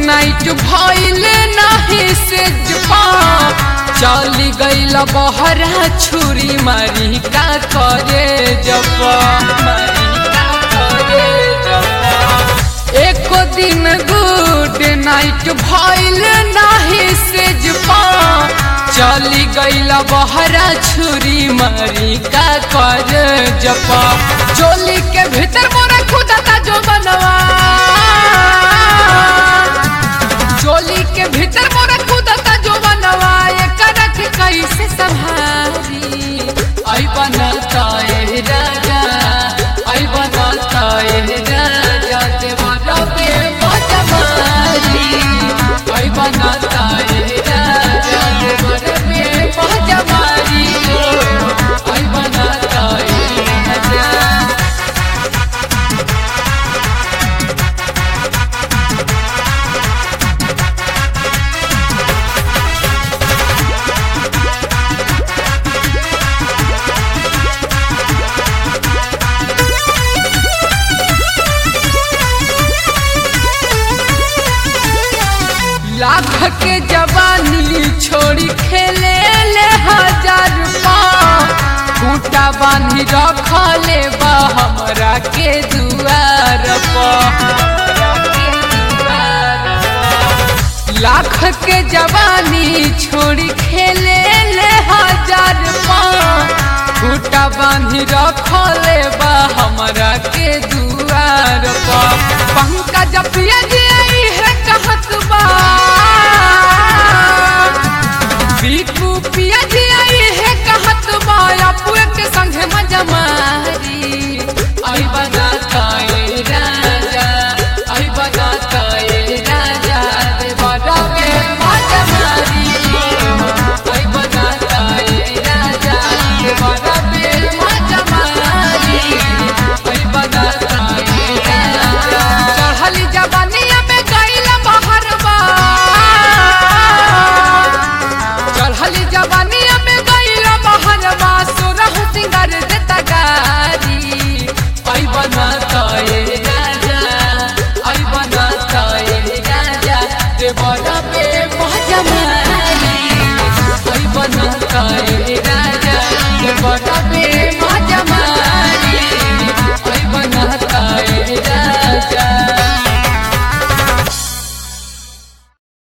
night भइल नाही से जपा चली गईल बहरा छुरी मारी का करे जपा मारी का करे जपा एको दिन गुड नाइट भइल नाही से जपा चली गईल बहरा छुरी मारी का कर जपा चोली के भीतर मोरा खुदा जो बनवा चोली के भीतर मोरा खुदा जो बनवा ये करक कैसे संभारी आई बनता ए राजा आई बनता ए राजा देवरा पे बजमारी आई बनता ए राजा देवरा पे बजमारी आई बनता ए राजा लाख के जवानी छोड़ी खेले ले हजार खूटा बांधी रखले बा हमरा के दुआर लाख के जवानी छोड़ी खेले ले हजार खूटा बांधी रखले बा हमरा के दुआर पंकज पिया जी आई है कहत बा बीकू पिया जी आई है कहत बा अपुए के संगे मजा मारी आई बनाता ए राजा आई बनाता ए राजा देवरा के मजा मारी आई बनाता ए राजा देवरा के मजा मारी आई बनाता ए राजा चढ़ली जवानिया में गईला बाहर बा चढ़ली जवानिया में गईला बाहर बा सोरह सिंगार देता गारी आई बनाता ए राजा आई बनाता ए राजा देवरा पे मजा मारी आई बनाता ए